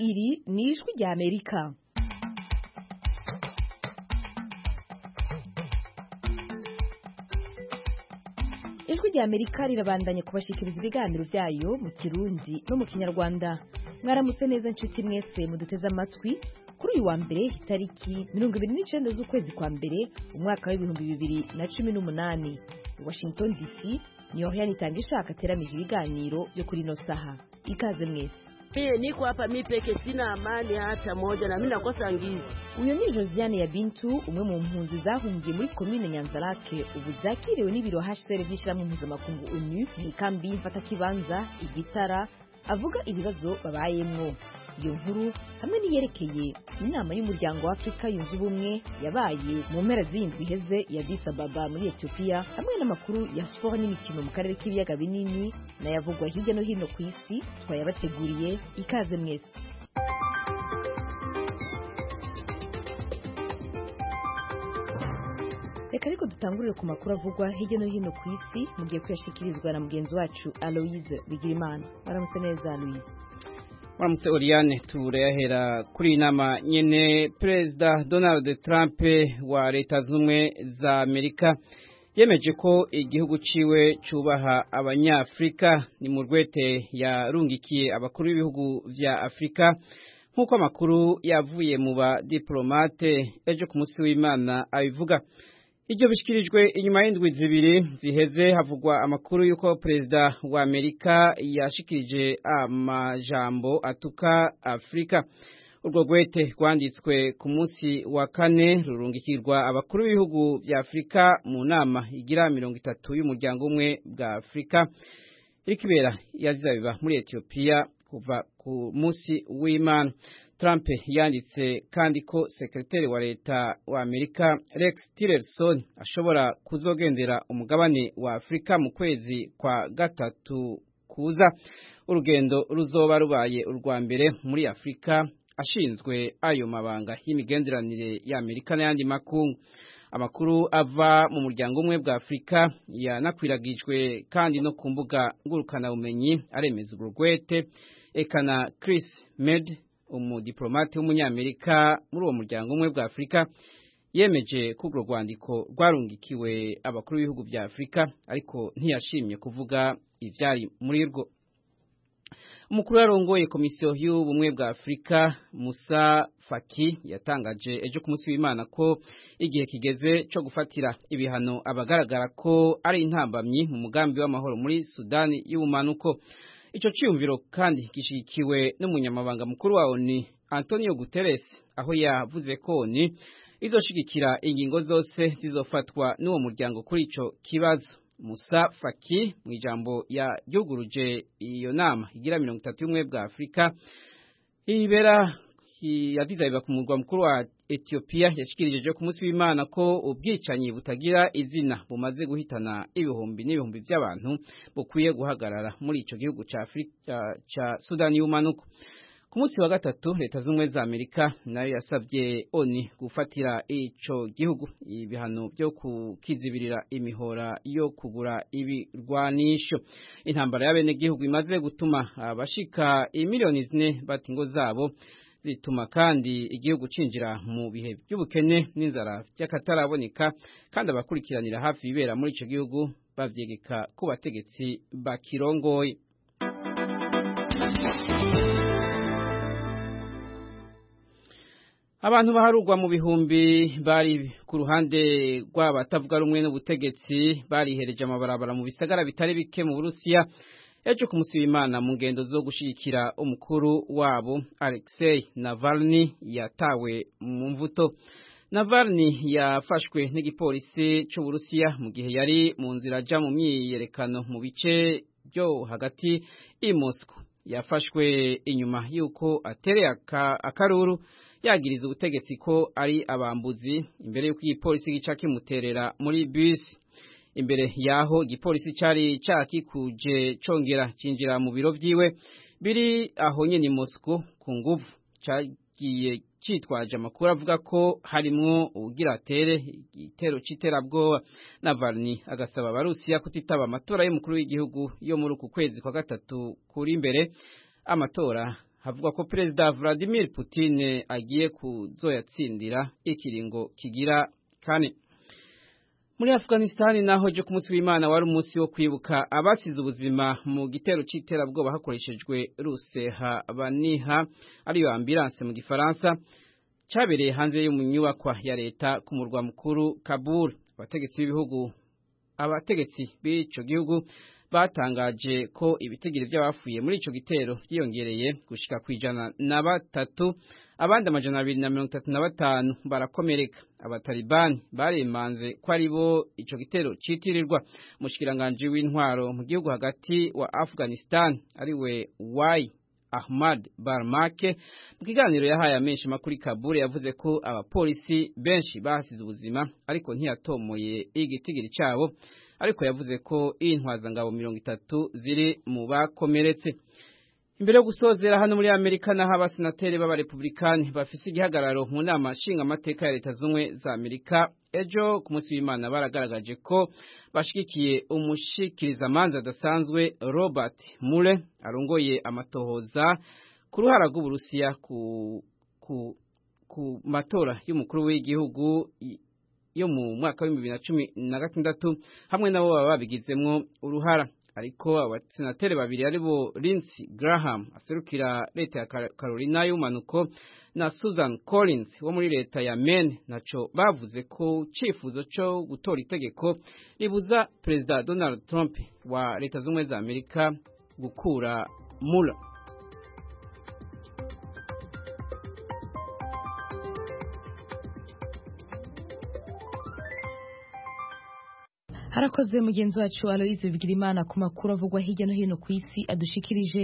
iri ni ijwi rya amerika ijwi rya amerika rirabandanya kubashikiriza ibiganiro byayo mu kirundi no mu kinyarwanda mwaramutse neza nshuti mwese muduteze amatwi kuri uyu wa mbere itariki mirongo ibiri n'icyenda z'ukwezi kwa mbere umwaka w'ibihumbi bibiri na cumi n'umunani i washington dc niyo yanitanga ishaka ateramije ibiganiro byo kuri ino saha ikaze mwese Mie niko hapa mi peke, sina amani hata moja, na mimi nakosa ngizi. uyu ni josiane ya bintu umwe mu mpunzi zahungiye muri komine nyanzarake ubu zakiriwe n'ibiro hcr by'ishyirahamwe mpuzamakungu onu mu ikambi y'imfatakibanza igitara avuga ibibazo babayemwo iyo nkuru hamwe n'iyerekeye inama y'umuryango wa afurika yunze ubumwe yabaye mu mpera z'iyindwi iheze ya Addis Ababa muri etiyopiya hamwe n'amakuru ya siporo n'imikino mu karere k'ibiyaga binini n'ayavugwa hirya no hino ku isi twayabateguriye ikaze mwese reka ariko dutangurire ku makuru avugwa hirya no hino ku isi mugiye kuyashyikirizwa na mugenzi wacu aloise bigirimana baramutse neza aloise Waramutse Oriane turayahera kuri iyi nama nyene Perezida Donald Trump wa Leta Zunze za Amerika yemeje ko igihugu ciwe cubaha abanyafrika ni mu rwete yarungikiye abakuru b'ibihugu vya Afrika nk'uko amakuru yavuye mu ba diplomate ejo ku munsi w'Imana abivuga Iryo bishikirijwe inyuma y'indwi zibiri ziheze havugwa amakuru y'uko perezida wa Amerika yashikirije amajambo atuka Afrika. Urwo rwete rwanditswe ku munsi wa kane rurungikirwa abakuru b'ibihugu vya Afrika mu nama igira mirongo itatu y'umuryango umwe bwa Afrika iriko ibera yazizabiba muri Ethiopia kuva ku munsi w'Imana. Trump yanditse kandi ko sekretari wa leta wa Amerika Rex Tillerson ashobora kuzogendera umugabane wa Afrika mu kwezi kwa gatatu kuza urugendo ruzoba rubaye urwa mbere muri Afrika ashinzwe ayo mabanga y'imigenderanire ya Amerika n'ayandi makungu amakuru ava mu muryango umwe bwa Afrika yanakwiragijwe kandi no ku mbuga ngurukana bumenyi aremeza urugwete ekana Chris Med umudiplomate w'umunyamerika muri uwo muryango umwe bwa Afrika yemeje ko urwo rwandiko rwarungikiwe abakuru b'ibihugu bya Afrika ariko ntiyashimye kuvuga ivyari muri rwo umukuru yarongoye komisiyo y'ubumwe bwa Afrika Musa Faki yatangaje ejo ku munsi w'Imana ko igihe kigeze cyo gufatira ibihano abagaragara ko ari intambamyi mu mugambi w'amahoro muri Sudani y'ubumanuko Ico ciyumviro kandi gishigikiwe n'umunyamabanga mukuru wa ONU Antonio Guterres aho yavuze ko ONU izoshigikira ingingo zose zizofatwa n'uwo muryango kuri ico kibazo. Musa Faki mu ijambo yaryuguruje iyo nama igira mirongo itatu y'ubumwe bwa Afrika ibera yadizabiba ku murwa mukuru wa Ethiopia yashikirije ku munsi w'Imana ko ubwicanyi butagira izina bumaze guhitana ibihumbi n'ibihumbi by'abantu bukwiye guhagarara muri ico gihugu ca Afrika ca Sudani y'umanuko ku munsi wa gatatu leta z'ubumwe za Amerika nayo yasabye ONU gufatira ico gihugu ibihano byo kukizibirira imihora yo kugura ibirwanisho intambara y'abene gihugu imaze gutuma abashika imiliyoni zine bata ingo zabo zituma kandi igihugu cinjira mu bihe by'ubukene n'inzara by'akataraboneka kandi abakurikiranira hafi ibibera muri ico gihugu bavyegeka ku bategetsi bakirongoye abantu baharugwa mu bihumbi bari ku ruhande rw'abatavuga rumwe n'ubutegetsi barihereje amabarabara mu bisagara bitari bike mu Burusiya ejo ku munsi w'Imana mu ngendo zo gushigikira umukuru wabo Alexei Navalny yatawe mu mvuto Navalny yafashwe n'igipolisi cy'Uburusiya mu gihe yari mu nzira aja mu myiyerekano mu bice byo hagati i Moscow yafashwe inyuma y'uko atereye akaruru yagiriza ubutegetsi ko ari abambuzi imbere y'uko igipolisi gica kimuterera muri bisi imbere yaho igipolisi cari cakikuje congera cinjira mu biro vyiwe biri aho nyene i Moscow ku nguvu cagiye citwaje amakuru avuga ko harimwo uwugira atere igitero c'iterabwoba Navalny agasaba abarusiya kutitaba amatora y'umukuru w'igihugu yo muri uku kwezi kwa gatatu kuri imbere amatora havuga ko perezida Vladimir Putin agiye kuzoyatsindira ikiringo kigira kane muri Afghanistan naho je ku munsi w'Imana wari umunsi wo kwibuka abasize ubuzima mu gitero c'iterabwoba hakoreshejwe ruseha baniha ariyo ambulance mu gifaransa cabereye hanze yo mu nyubakwa ya leta ku murwa mukuru Kabul abategetsi b'ibihugu abategetsi b'ico gihugu batangaje ko ibitigiri by'abafuye muri ico gitero byiyongereye gushika kwijana na batatu abandi amajana abiri na mirongo itatu na batanu barakomereka abatalibani baremanze ko ari bo ico gitero citirirwa umushikiranganji w'intwaro mu gihugu hagati wa Afghanistan ariwe Wai Ahmad Barmake mu kiganiro yahaye amenshi makuru Kabul yavuze ko abapolisi benshi bahasize ubuzima ariko ntiyatomoye igitigiri cabo ariko yavuze ko intwazangabo mirongo itatu ziri mu bakomeretse imbere yo gusozera hano muri amerika naho abasenateri b'abarepublikani bafise igihagararo mu nama nshingamateka ya leta z'ubumwe za amerika ejo ku munsi w'imana baragaragaje ko bashigikiye umushikirizamanza adasanzwe robert mure arongoye amatohoza ku ruhara rw'uburusiya ku, ku, ku matora y'umukuru w'igihugu yo mu mwaka w'ibihumbi bibiri na cumi na gatandatu hamwe nabo baba babigizemwo uruhara ariko abasenateri babiri aribo Lindsey Graham aserukira leta ya Carolina y'umanuko na Susan Collins wo muri leta ya Maine naco bavuze ko cifuzo cyo gutora itegeko ribuza Perezida Donald Trump wa leta z'ubumwe za Amerika gukura Mueller harakoze mugenzi wacu Aloise Bigirimana ku makuru avugwa hirya no hino ku isi adushikirije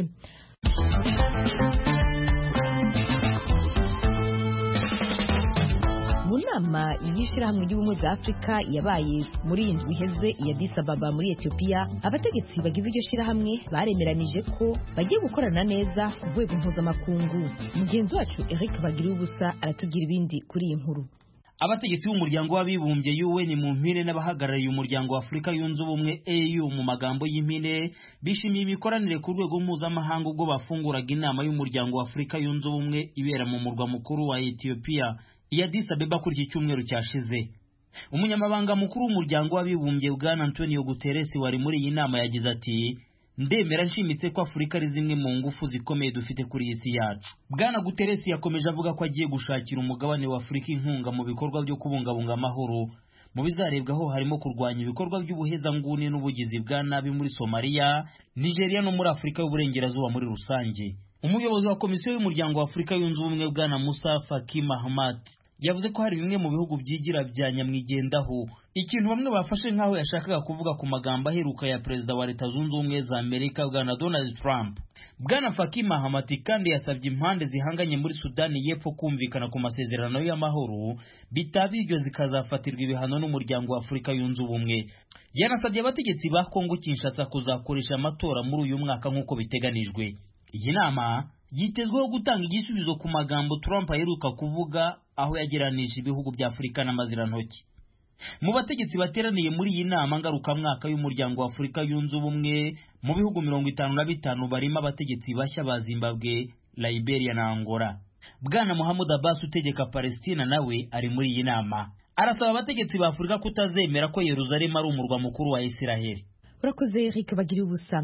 mu nama y'ishyirahamwe ry'ubumwe bwa afurika yabaye muri iyi ndwi iheze iya Addis Ababa muri etiyopiya abategetsi bagize iryo shyirahamwe baremeranije ko bagiye gukorana neza ku rwego mpuzamakungu mugenzi wacu eric bagira ubusa aratubwira ibindi kuri iyi nkuru abategetsi b'umuryango w'abibumbye UN mu mpine n'abahagarariye umuryango wa Afurika yunze ubumwe AU mu magambo y'impine bishimiye imikoranire ku rwego mpuzamahanga ubwo bafunguraga inama y'umuryango wa Afurika yunze ubumwe ibera mu murwa mukuru wa Ethiopia iya Addis Abeba kuri iki cyumweru cyashize umunyamabanga mukuru w'umuryango w'abibumbye bwana Antonio Guterres wari muri iyi nama yagize ati ndemera nshimitse ko afurika ari zimwe mu ngufu zikomeye dufite kuri iyi si yacu bwana guteresi yakomeje avuga ko agiye gushakira umugabane wa afurika inkunga mu bikorwa byo kubungabunga amahoro mu bizarebwaho harimo kurwanya ibikorwa by'ubuhezanguni n'ubugizi bwa nabi muri somaliya nigeria no muri afurika y'uburengerazuba muri rusange umuyobozi wa komisiyo y'umuryango wa afurika yunze ubumwe bwana musa faki mahamat yavuze ko hari bimwe mu bihugu byigira bya nyamwigendaho ikintu bamwe bafashe nk'aho yashakaga kuvuga ku magambo aheruka ya perezida wa leta zunze ubumwe za amerika bwana donald trump bwana faki mahamati kandi yasabye impande zihanganye muri sudani y'epfo kumvikana ku masezerano y'amahoro bitaba ibyo zikazafatirwa ibihano n'umuryango wa afurika yunze ubumwe yanasabye abategetsi ba kongo kinshasa kuzakoresha amatora muri uyu mwaka nk'uko biteganijwe iyi nama yitezweho gutanga igisubizo ku magambo Trump aheruka kuvuga aho yageranije ibihugu bya Afurika n'amazirantoki mu bategetsi bateraniye muri iyi nama ngarukamwaka y'umuryango wa Afurika yunze ubumwe mu bihugu mirongo itanu na bitanu barimo abategetsi bashya ba Zimbabwe Liberia na Angola Bwana Muhammad Abbas utegeka Palestina nawe ari muri iyi nama arasaba abategetsi ba Afurika kutazemera ko Yerusalemu ari umurwa mukuru wa Isiraheli urakoze Eric bagira ubusa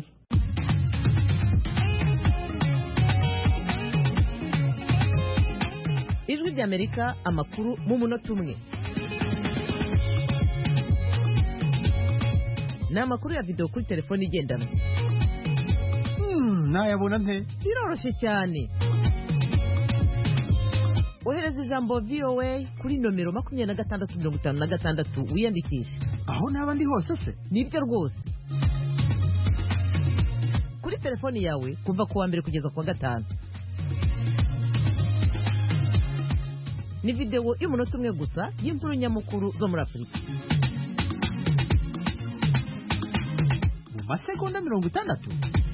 ijwi ry'amerika amakuru mu munota umwe ni amakuru ya videwo kuri telefone igendanwa nayabona nte biroroshye cyane ohereza ijambo voa kuri nomero makumyabiri na gatandatu mirongo itanu na gatandatu wiyandikishe aho naba ndi hose se nibyo rwose kuri telefoni yawe kuva ku wa mbere kugeza ku wa gatanu ni videwo y'umunota umwe gusa y'inkuru nyamukuru zo muri afurika mu masegonda mirongo itandatu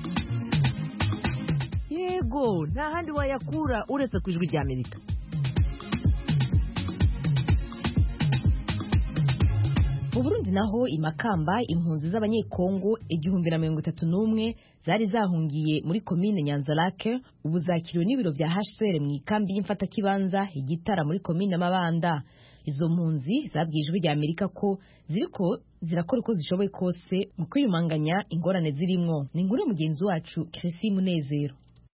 yego nta handi wayakura uretse ku ijwi rya amerika mu mu burundi naho imakamba impunzi z'abanyekongo igihumbi na mirongo itatu n'umwe zari zahungiye muri komine nyanzarake ubu zakiriwe n'ibiro bya hcr mu ikambi y'imfatakibanza igitara muri komine mabanda izo mpunzi zabwiye ijwi rya amerika ko ziriko zirakora uko zishoboye kose mu kwiyumanganya ingorane zirimwo ni inkuru mugenzi wacu kirisi munezero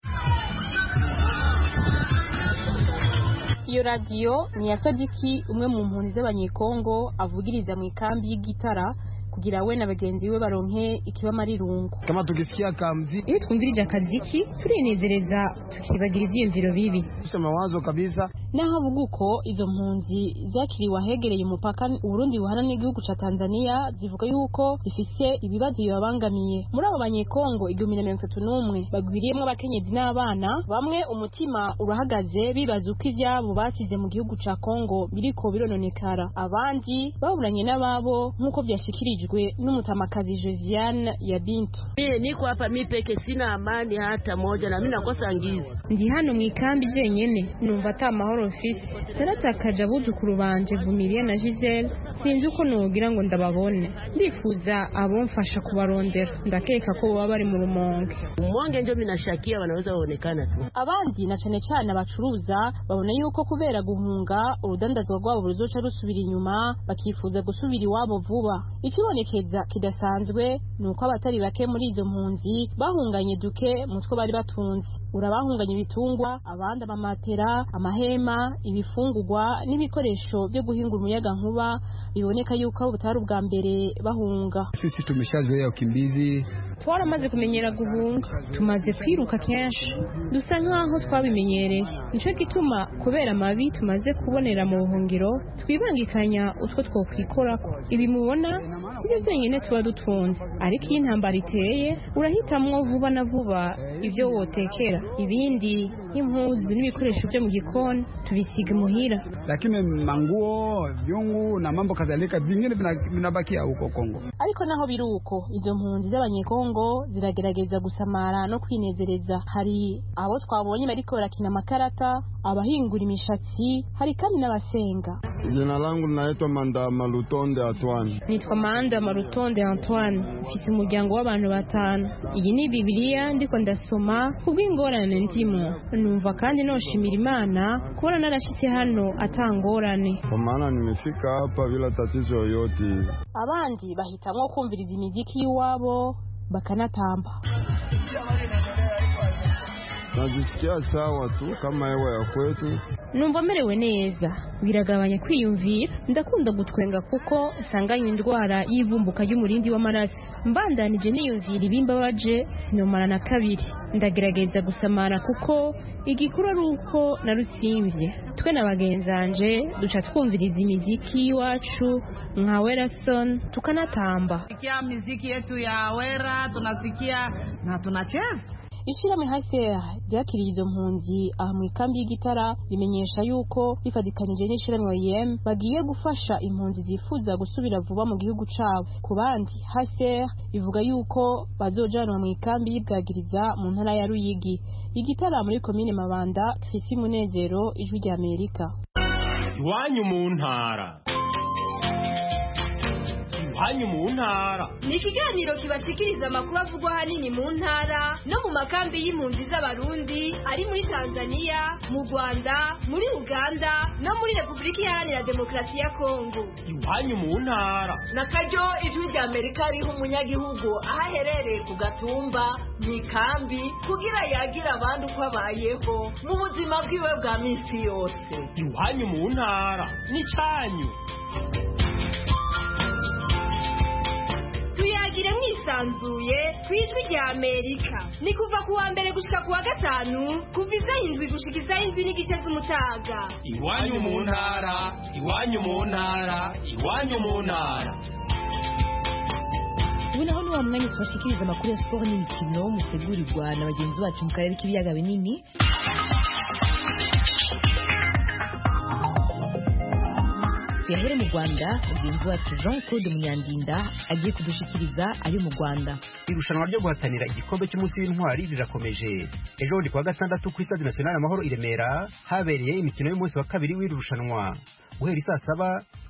iyo radiyo ni iya sadiki umwe mu mpunzi z'abanyekongo avugiriza mu ikambi y'igitara kugira we na bagenzi be baronke ikibamararungu kama tukisikia kamzi iyo twumvirije akaziki turinezereza tukibagira ivyiyumviro bibi kisha mawazo kabisa naho avuga uko izo mpunzi zakiriwe ahegereye umupaka uburundi buhana n'igihugu ca tanzania zivuga yuko zifise ibibazo bibabangamiye muri abo banyekongo igihumbi na mirongo itatu n'umwe bagwiriyemwo abakenyezi n'abana bamwe umutima urahagaze bibaza uko ivyabo basize mu gihugu ca kongo biriko birononekara abandi baburanye n'ababo nk'uko vyashikirijwe n'umutamakazi josiane ya bintu Mie niko hapa mi peke, sina amani hata moja, na mi nakosa ngizi. ndi hano mu ikambi jenyene numva ata mahoro mfise naratakaje abuzukuru banje vumiriya na gisele sinzi uko nogira ngo ndababone ndifuza abomfasha kubarondera ndakeka ko baba bari mu rumonge Umonge njo minashakia wanaweza waonekana tu. abandi na cane cane abacuruza babona yuko kubera guhunga urudandazwa rwabo ruzoca rusubira inyuma bakifuza gusubira iwabo vuba ikibonekeza kidasanzwe ni uko abatari bake muri izo mpunzi bahunganye duke mu two bari batunze urabahunganye ibitungwa abandi amamatera amahema ibifungurwa n'ibikoresho byo guhinga umuyaga nkuba biboneka yuko abo butari ubwa mbere bahunga sisi tumeshazoea ukimbizi twaramaze kumenyera guhunga tumaze kwiruka kenshi dusa nk'aho twabimenyereye nicyo gituma kubera amabi tumaze kubonera mu buhungiro twibangikanya utwo twokwikorako ibi mubona sibyo byenyine tuba dutunze ariko iyo intambara iteye urahitamwo vuba na vuba ibyo wotekera ibindi nk'impuzu n'ibikoresho byo mu gikoni tubisiga imuhira lakini manguo vyungu na mambo kadhalika vingine vina- vinabakia huko Kongo ariko naho biri uko izo mpunzi z'abanyekongo ziragerageza gusamara no kwinezereza hari abo twabonye bariko barakina amakarata abahingura imishatsi hari kandi n'abasenga Jina langu linaitwa Manda Malutonde Atwani. nitwa manda marutonde antoine mfise umuryango w'abantu batanu iyi ni bibiliya ndiko ndasoma kubw'ingorane ndimo numva kandi noshimira imana kubona narashitse hano atangorane Kwa maana nimefika hapa bila tatizo yoyote. abandi bahitamwo kumviriza imiziki y'iwabo bakanatamba Najisikia sawa tu kama hewa ya kwetu. numva merewe neza biragabanya kwiyumvira ndakunda gutwenga kuko nsanganywe indwara y'ivumbuka ry'umurindi w'amaraso mbandanije niyumvira ibimbabaje sinomara na kabiri ndagerageza gusamara kuko igikuru ari uko narusimvye twe na bagenzanje duca twumviriza imiziki y'iwacu nka werason tukanatamba Sikia miziki yetu ya wera tunasikia na tunacheza ishirahamwe haseya ryakiriye izo mpunzi aha mu ikambi y'igitara rimenyesha yuko rifatikanije n'ishirahamwe yem bagiye gufasha impunzi zifuza gusubira vuba mu gihugu cabo ku bandi haseya ivuga yuko bazojanwa mu ikambi y'ibwagiriza mu ntara ya ruyigi igitara muri komine mabanda fisi munezero ijwi rya amerika iwanyu mu ntara iwanyu mu ntara ni ikiganiro kibashikiriza amakuru avugwa ahanini mu ntara no mu makambi y'impunzi z'abarundi ari muri tanzania mu rwanda muri uganda no muri repubulika iharanira demokarasi ya kongo iwanyu mu ntara na karyo ijwi rya amerika riha umunyagihugu aho aherereye ku gatumba mu ikambi kugira yagire abandi uko abayeho mu buzima bwiwe bwa minsi yose iwanyu mu ntara n'icyanyu tuyagire mwisanzuye ku ijwi rya amerika ni kuva ku wa mbere gushika ku wa gatanu kuva isaha indwi gushika isaha indwi n'igice z'umutaga iwanyu mu ntara iwanyu mu ntara iwanyu mu ntara ubu naho ni wa mwanya tubashikiriza amakuru ya siporo n'imikino mutegurirwa na bagenzi bacu mu karere k'ibiyaga binini tuyahere mu rwanda mugenzi wacu jean claude munyandinda agiye kudushikiriza ari mu rwanda irushanwa ryo guhatanira igikombe cy'umunsi w'intwari rirakomeje ejo bundi kuwa gatandatu ku isade nationale amahoro i remera habereye imikino y'umunsi wa kabiri w'iri rushanwa guhera isaa saba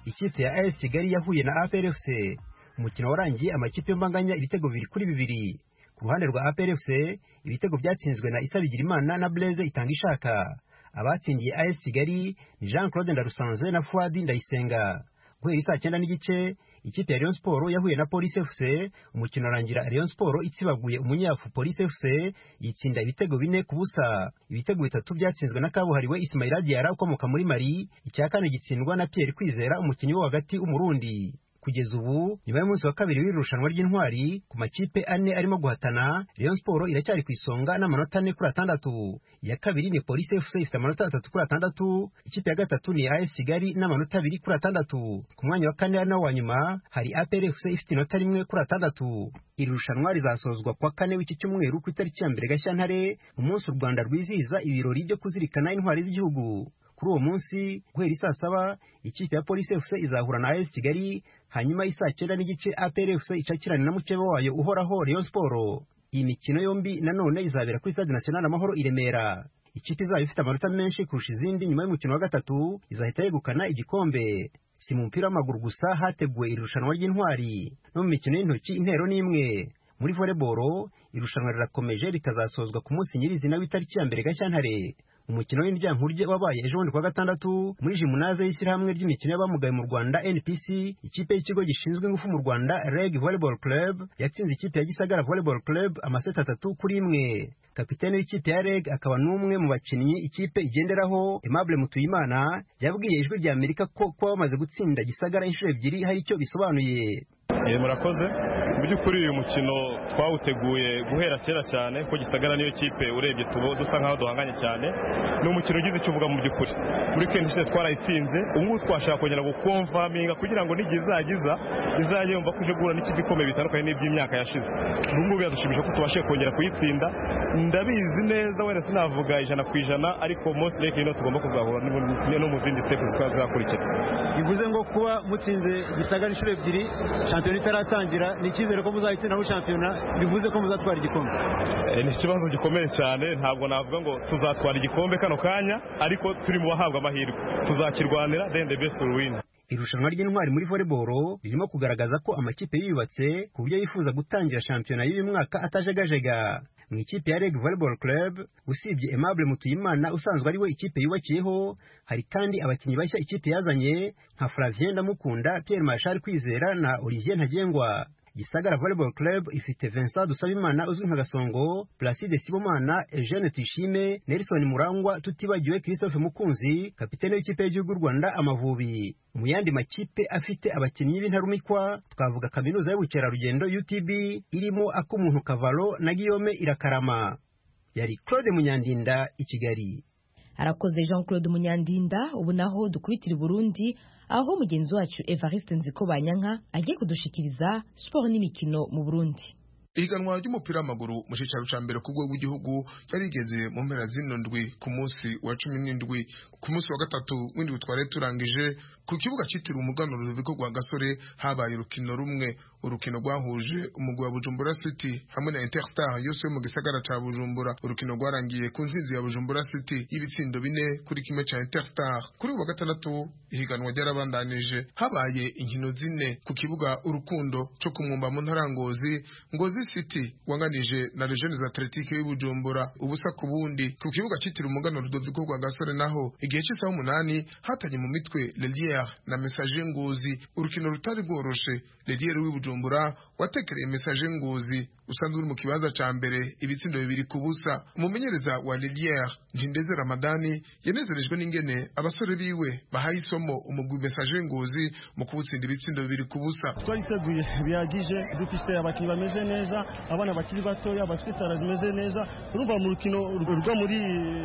ikipe ya AS Kigali yahuye na APR FC umukino warangiye amakipe yombanganya ibitego bibiri kuri bibiri ku ruhande rwa APR FC ibitego byatsinzwe na Isa Bigirimana na Blaise Itanga Ishaka abatsindiye AS Kigali ni Jean Claude Ndarusanze na Fuadi Ndayisenga guhera isaa cyenda n'igice ikipe ya Rayon Sport yahuye na Police FC umukino urangira Rayon Sport itsibaguye umunyafu Police FC yitsinda ibitego bine ku busa ibitego bitatu byatsinzwe na kabuhariwe Ismaila Diarra ukomoka muri Mali icya kane gitsindwa na Pierre Kwizera umukinnyi wo hagati w'umurundi kugeza ubu nyuma y'umunsi wa kabiri w'irushanwa ry'intwari ku makipe ane arimo guhatana Rayon Sport iracyari ku isonga n'amanota ane kuri atandatu iya kabiri ni Police FC ifite amanota atatu kuri atandatu ikipe ya gatatu ni AS Kigali n'amanota abiri kuri atandatu ku mwanya wa kane ari nawo wa nyuma hari APR FC ifite inota rimwe kuri atandatu iri rushanwa rizasozwa kwa kane w'iki cyumweru ku itariki ya mbere Gashyantare umunsi u Rwanda rwizihiza ibirori byo kuzirikana intwari z'igihugu kuri uwo munsi guhera isaa saba ikipe ya Police FC izahura na AS Kigali hanyuma isaa cyenda n'igice APR FC icakirana na mukeba wayo uhoraho Rayon Sport iyi mikino yombi nanone izabera kuri Stade National Amahoro i Remera ikipe izaba ifite amanota menshi kurusha izindi nyuma y'umukino wa gatatu izahita yegukana igikombe si mu mupira w'amaguru gusa hateguwe iri rushanwa ry'intwari no mu mikino y'intoki intero n'imwe muri volleyball irushanwa rirakomeje rikazasozwa ku munsi nyirizina w'itariki ya mbere Gashyantare umukino w'indyankurye wabaye ejo bundi kuwa gatandatu muri jimunaze y'ishyirahamwe ry'imikino y'abamugaye mu Rwanda NPC ikipe y'ikigo gishinzwe ingufu mu Rwanda Reg Volleyball Club yatsinze ikipe ya Gisagara Volleyball Club amaseti atatu kuri imwe kapitene w'ikipe ya Reg akaba n'umwe mu bakinnyi ikipe igenderaho Aimable Mutuyimana yabwiye ijwi rya Amerika ko kuba bamaze gutsinda Gisagara inshuro ebyiri hari icyo bisobanuye murakoze mu by'ukuri uyu mukino twawuteguye guhera kera cyane ko gisagara niyo kipe urebye tubo dusa nkaho duhanganye cyane ni umukino ugize icyo uvuga mu by'ukuri muri kenshi ishize twarayitsinze ubu ngubu twashaka kongera gukomvaminga kugira ngo n'igihe izagiza izajye yumva ko ije guhura n'ikipe ikomeye bitandukanye n'iby'imyaka yashize ubu ngubu biradushimisha ko tubashe kongera kuyitsinda ndabizi neza wenda sinavuga ijana ku ijana ariko most likely no tugomba kuzahura no mu zindi step zizakurikira bivuze ngo kuba mutsinze gisagara inshuro ebyiri shampiyona itaratangira ni icyizere ko muzayitsinaho shampiyona bivuze ko muzatwara igikombe ni ikibazo gikomeye cyane ntabwo navuga ngo tuzatwara igikombe kano kanya ariko turi mu bahabwa amahirwe tuzakirwanira then the best will win irushanwa ry'intwari muri volleyball ririmo kugaragaza ko amakipe yiyubatse ku buryo yifuza gutangira shampiyona y'uyu mwaka atajegajega mu ikipe ya Reg Volleyball Club usibye Aimable Mutuyimana usanzwe ari we ikipe yubakiyeho hari kandi abakinnyi bashya ikipe yazanye nka Flavien Ndamukunda Pierre Marshal Kwizera na Olivier Ntagengwa Gisagara Volleyball Club ifite Vincent Dusabimana uzwi nka Gasongo, Placide Sibomana, Eugene Tuyishime, Nelson Murangwa, tutibagiwe Christophe Mukunzi, kapitene w'ikipe y'igihugu Rwanda Amavubi. Mu yandi makipe afite abakinnyi b'intarumikwa twavuga kaminuza y'ubukerarugendo UTB irimo ak'umuntu Kavalo na Guillaume Irakarama. Yari Claude Munyandinda i Kigali. arakoze jean claude munyandinda ubu naho dukubitira i burundi aho mugenzi wacu evariste nziko banyanka agiye kudushikiriza siporo n'imikino mu burundi ihiganwa ry'umupira w'amaguru mu cyicaro cya mbere ku rwego rw'igihugu yari rigeze mu mpera zino ndwi ku munsi wa cumi n'indwi ku munsi wa gatatu w'indwi twari turangije ku kibuga cyitiriwe umuganuro rubiko rwa gasore habaye urukino rumwe urukino rwahuje umugwi wa bujumbura city hamwe na interstar yose yo mu gisagara cya bujumbura urukino rwarangiye ku nsinzi ya bujumbura city y'ibitsindo bine kuri kimwe cya interstar kuri uwa gatandatu ihiganwa ryarabandanije habaye inkino zine ku kibuga urukundo cyo kumwumba mu ntarangozi ngozi city wanganije na legiones athletique y'ubujumbura ubusa ku bundi ku kibuga cyitiriwe umugano rudoviko rwa gasore naho igihe cy'isaha umunani hatanye mu mitwe leliere na message ngozi urukino rutari rworoshe leliere w'ibujumbura watekereye message ngozi usanzwe uri mu kibanza ca mbere ibitsindo bibiri ku busa umumenyereza wa leliere njindeze ramadani yanezerejwe n'ingene abasore biwe bahaye isomo umugwi message ngozi mu kuwutsinda ibitsindo bibiri ku busa twariteguye bihagije dufise abakinnyi bameze neza abana bakiri batoya bafite tara zimeze neza urumva mu rukino rwo muri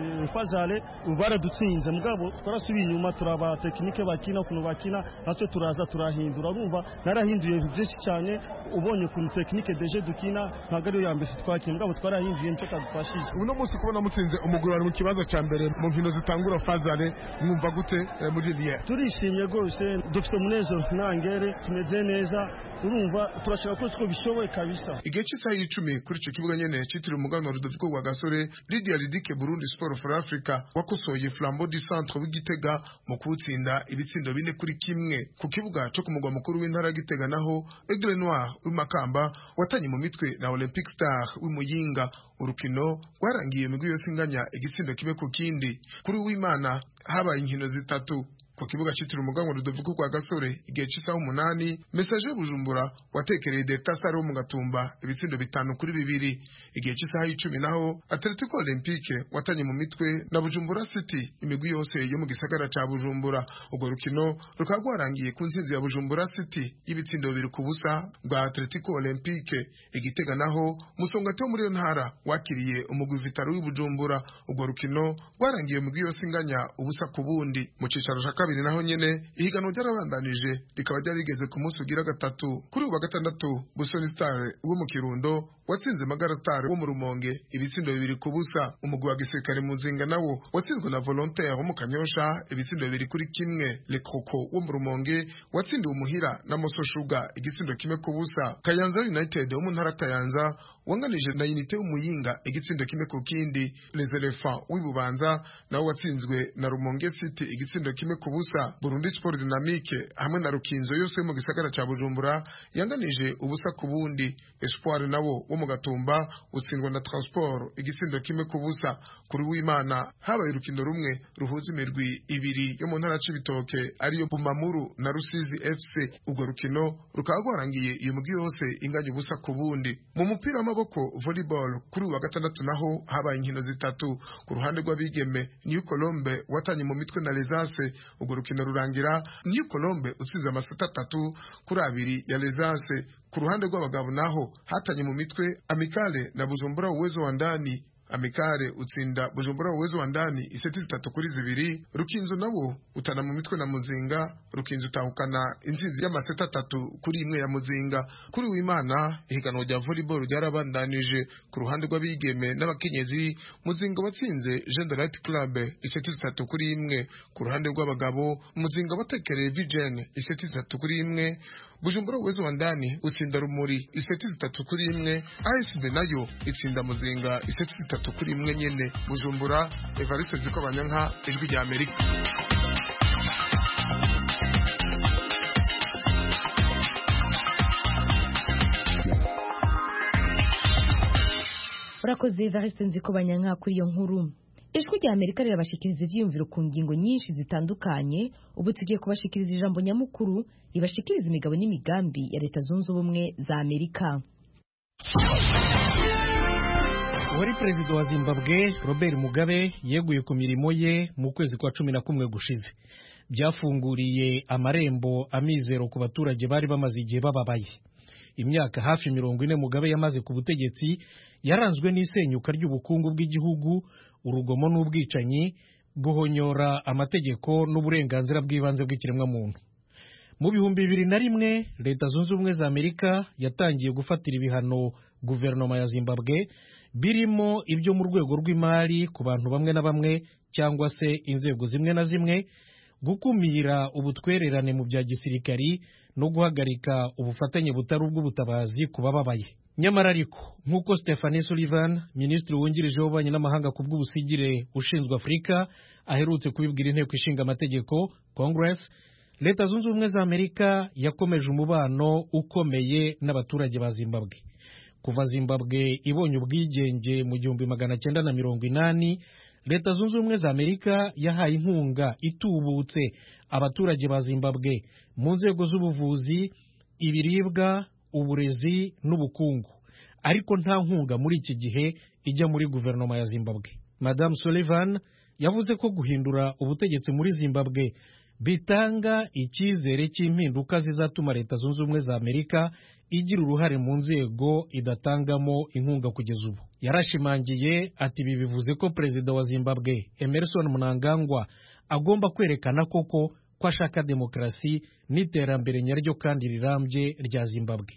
fazale baradutsinze mugabo twarasubiye inyuma turaba tekinike bakina ukuntu bakina natwe turaza turahindura urumva narahinduye byinshi cyane ubonye ukuntu tekinike deje dukina ntabwo ariyo ya mbere twakina mugabo twarahinduye nicyo kadufashije uno munsi kubona mutsinze umugurano mu kibanza cya mbere mu nkino zitangura fazale mwumva gute muri liye turishimye rwose dufite umunezero ntangere tumeze neza urumva turashaka ko siko bishoboye kabisa igihe cy'isaha y'icumi kuri icyo kibuga nyene cyitiriwe umuganwa rudoviko rwa gasore lidia lidike burundi sport for africa wakosoye flambeau du centre w'igitega mu kuwutsinda ibitsindo ibitsindo bine kuri kimwe ku kibuga co ku mugwa mukuru w'intara ya Gitega naho Aigle Noir w'imakamba watanye mu mitwe na Olympic Star w'imuyinga urukino rwarangiye imigwi yose inganya igitsindo kibe ku kindi kuri w'Imana habaye inkino zitatu ku kibuga citiriwe umuganwa Rudovico kwa Gasore igihe c'isaha umunani message Bujumbura watekereye Delta Star wo mu Gatumba ibitsindo bitanu kuri bibiri igihe c'isaha y'icumi naho Atletico Olympique watanye mu mitwe na Bujumbura City imigwi yose yo mu gisagara ca Bujumbura urwo rukino rukaba rwarangiye ku ntsinzi ya Bujumbura City y'ibitsindo bibiri ku busa bwa Atletico Olympique igitega naho musongati wo muri iyo ntara wakiriye umugwi Vitaro w'Ibujumbura urwo rukino rwarangiye mu yose inganya ubusa ku bundi mu cicaro ca kabiri naho nyene ihiganwa ryarabandanije rikaba ryari rigeze ku munsi ugira gatatu kuri ubu wa gatandatu Busoni Star wo mu Kirundo watsinze Magara Star wo mu Rumonge ibitsindo bibiri ku busa umugwi wa gisirikare mu Nzinga nawo watsinzwe na Volontaire wo mu Kanyosha ibitsindo bibiri kuri kimwe Le Croco wo mu Rumonge watsindiwe umuhira na Moso Sugar igitsindo kimwe ku busa Kayanza United wo mu ntara Kayanza wanganije na Unité w'Umuyinga igitsindo kimwe ku kindi Les Elephants w'ibubanza nawo watsinzwe na Rumonge City igitsindo kimwe ku busa Burundi Sport Dynamique hamwe na Rukinzo yose yo mu gisagara ca Bujumbura yanganije ubusa ku bundi Espoir nawo wo mu Gatumba utsindwa na Transport igitsindo kimwe ku busa kuri w'Imana habaye urukino rumwe ruhuza imirwi ibiri yo mu ntara c'ibitoke ariyo Bumamuru na Rusizi FC urwo rukino rukaba rwarangiye iyo mugwi yose inganya ubusa ku bundi mu mupira w'amaboko volleyball kuri uwa gatandatu naho habaye inkino zitatu ku ruhande rw'abigeme New Colombe watanye mu mitwe na Lesase urwo rukino rurangira New Colombe utsinze amasota atatu kuri abiri ya Lesase ku ruhande rw'abagabo naho hatanye mu mitwe Amikale na Bujumbura uwezo wa ndani Amikare utsinda Bujumbura uwezo wa ndani iseti zitatu kuri zibiri Rukinzo nawo utana mu mitwe na Muzinga Rukinzo utahukana intsinzi y'amaseta atatu kuri imwe ya Muzinga kuri w'Imana ihiganwa rya volleyball ryarabandanije ku ruhande rw'abigeme n'abakenyezi Muzinga watsinze Gender Light Club iseti zitatu kuri imwe ku ruhande rw'abagabo Muzinga watekereye Vigen iseti zitatu kuri imwe Bujumbura uwezo wa ndani utsinda Rumuri iseti zitatu kuri imwe ASB nayo itsinda Muzinga iseti zitatu kuri imwe nyene Bujumbura Evariste Zikobanyanka ijwi rya Amerika urakoze Evariste Nzikobanyanka kuri iyo nkuru ijwi rya Amerika rirabashikiriza ivyiyumviro ku ngingo nyinshi zitandukanye ubu tugiye kubashikiriza ijambo nyamukuru ribashikiriza imigabo n'imigambi ya leta zunze ubumwe za Amerika wari perezida wa zimbabwe robert mugabe yeguye ku mirimo ye mu kwezi kwa cumi na kumwe gushize byafunguriye amarembo amizero ku baturage bari bamaze igihe bababaye imyaka hafi mirongo ine mugabe yamaze ku butegetsi yaranzwe n'isenyuka ry'ubukungu bw'igihugu urugomo n'ubwicanyi guhonyora amategeko n'uburenganzira bw'ibanze bw'ikiremwamuntu mu bihumbi bibiri na rimwe leta zunze ubumwe za amerika yatangiye gufatira ibihano guverinoma ya zimbabwe birimo ibyo mu rwego rw'imari ku bantu bamwe na bamwe cyangwa se inzego zimwe na zimwe gukumira ubutwererane mu bya gisirikari no guhagarika ubufatanye butari ubw'ubutabazi ku bababaye nyamara ariko nk'uko stephanie sullivan minisitiri wungirije w'ububanyi n'amahanga ku bw'ubusigire ushinzwe afurika aherutse kubibwira inteko ishinga amategeko congress leta zunze ubumwe za amerika yakomeje umubano ukomeye n'abaturage ba zimbabwe kuva zimbabwe ibonye ubwigenge mu gihumbi magana cyenda na mirongo inani leta zunze ubumwe za amerika yahaye inkunga itubutse abaturage ba zimbabwe mu nzego z'ubuvuzi ibiribwa uburezi n'ubukungu ariko nta nkunga muri iki gihe ijya muri guverinoma ya zimbabwe madamu sullivan yavuze ko guhindura ubutegetsi muri zimbabwe bitanga icyizere cy'impinduka zizatuma leta zunze ubumwe za amerika igira uruhare mu nzego idatangamo inkunga kugeza ubu yarashimangiye ati ibi bivuze ko perezida wa zimbabwe emerson mnangagwa agomba kwerekana koko ko ashaka demokarasi n'iterambere nyaryo kandi rirambye rya zimbabwe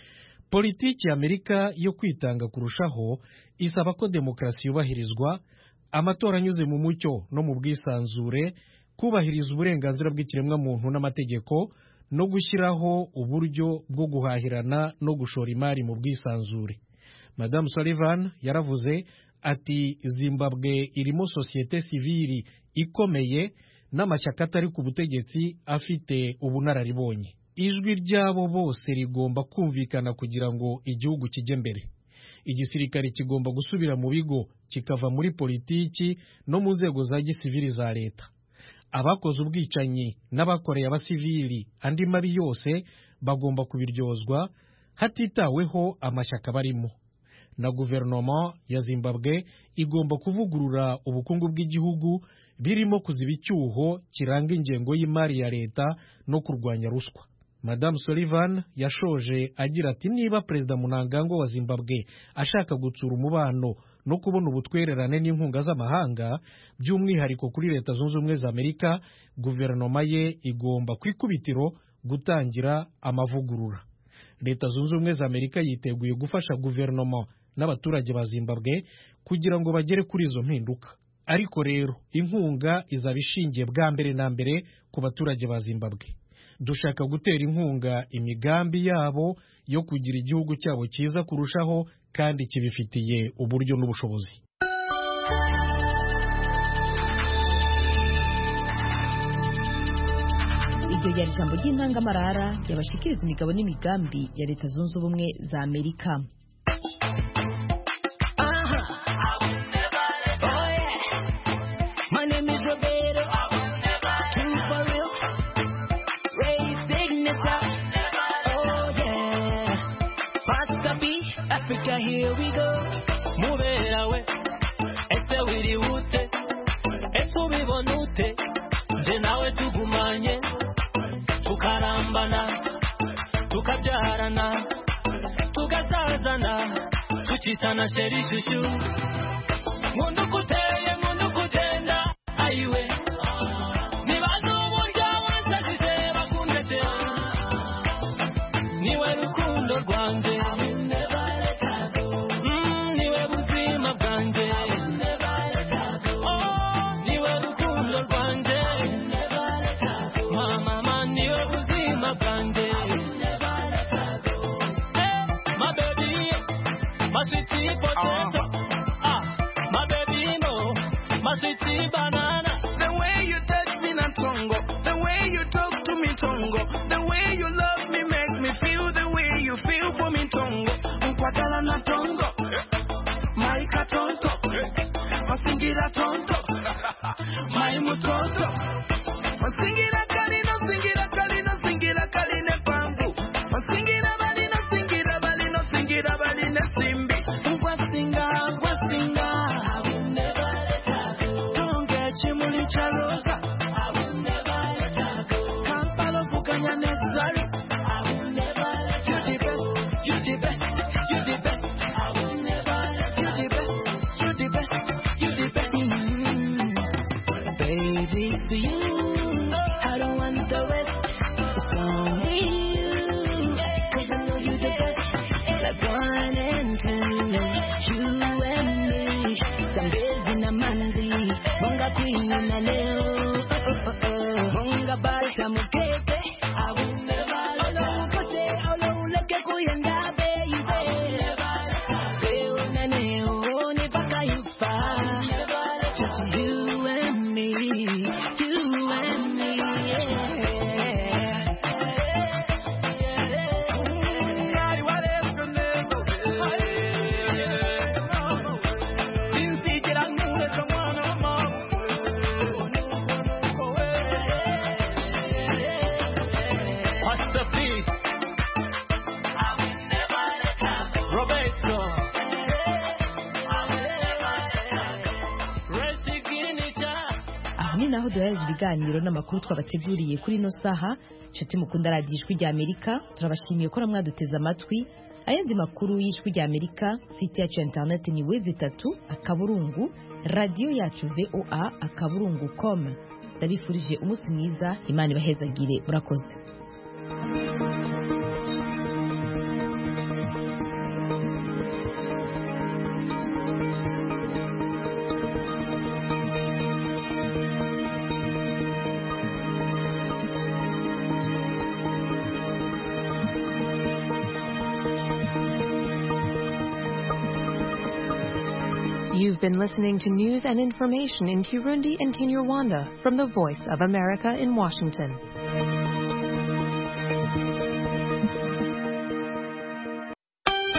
politiki ya amerika yo kwitanga kurushaho isaba ko demokarasi yubahirizwa amatora anyuze mu mucyo no mu bwisanzure kubahiriza uburenganzira bw'ikiremwamuntu n'amategeko no gushyiraho uburyo bwo guhahirana no gushora imari mu bwisanzure madamu sullivan yaravuze ati zimbabwe irimo sosiyete sivili ikomeye n'amashyaka atari ku butegetsi afite ubunararibonye ijwi ryabo bose rigomba kumvikana kugira ngo igihugu kijye mbere igisirikare kigomba gusubira mu bigo kikava muri politiki no mu nzego za gisivili za leta abakoze ubwicanyi n'abakoreye abasivili andi mabi yose bagomba kubiryozwa hatitaweho amashyaka barimo na guverinoma ya zimbabwe igomba kuvugurura ubukungu bw'igihugu birimo kuziba icyuho kiranga ingengo y'imari ya leta no kurwanya ruswa madamu sullivan yashoje agira ati niba perezida munangagwa wa zimbabwe ashaka gutsura umubano no kubona ubutwererane n'inkunga z'amahanga by'umwihariko kuri leta zunze ubumwe za amerika guverinoma ye igomba ku ikubitiro gutangira amavugurura leta zunze ubumwe za amerika yiteguye gufasha guverinoma n'abaturage ba zimbabwe kugira ngo bagere kuri izo mpinduka ariko rero inkunga izaba ishingiye bwa mbere na mbere ku baturage ba zimbabwe dushaka gutera inkunga imigambi yabo yo kugira igihugu cyabo cyiza kurushaho kandi kibifitiye uburyo n'ubushobozi iryo ryari ijambo ry'intangamarara ryabashikiriza imigabo n'imigambi ya leta zunze ubumwe za amerika My name is Roberto. True for real. Ray signature. Oh yeah. Pastor B, Africa, here we go. Mubera we. Ese wiri ute. Ese ubibona ute. Nje nawe tugumanye. Tukarambana. Tukabyarana. Tukazazana. Tukitana sheri shushu. Mundu kuteye, mundu kutenda. Ayiwe. Nibaza uburyo wansajije bakundetse. Niwe rukundo rwanjye. Mm, niwe buzima bwanjye. Oh, niwe rukundo rwanjye. Mama, mama, niwe buzima bwanjye. Eh, my baby, my sweetie potato. Ah, my baby, no, my sweetie banana. The way you touch me, not tongo. The way you talk to me, tongo. The way you love me, make me feel the way you feel for me, tongo. Nkwagala na tongo. Maika tonto. Masingira tonto. Mai mutonto. Masingira kalino, singira kalino, singira kaline pangu. Masingira balino, singira balino, singira baline simbi. Ngwasinga, ngwasinga. Tonge chimuli cha rosa. Kampala vuganya necessary. You the best, you the best, you the best. You the best, you the best, you the best. Mm. Baby, to you, I don't want the rest. It's only you, 'cause I know you the best. Like one and two, you and me. Zambezi na manzi, bonga queen na leo. Oh, oh, oh, oh. Bonga bata mukeke. Olo ukote, olo uleke kuyenda, baby. Leo na leo, ni paka yufa. Just you and me, you and me, Pastor P. Roberto. aha ni naho duhereje ibiganiro n'amakuru twabateguriye kuri ino saha inshuti mukunda radiyo ijwi rya amerika turabashimiye ko mwaduteze amatwi ayandi makuru y'ijwi rya amerika site yacu ya interineti ni wezi itatu akaburungu radiyo yacu voa akaburungu com ndabifurije umunsi mwiza imana ibahezagire murakoze You've been listening to news and information in Kirundi and Kinyarwanda from the Voice of America in Washington.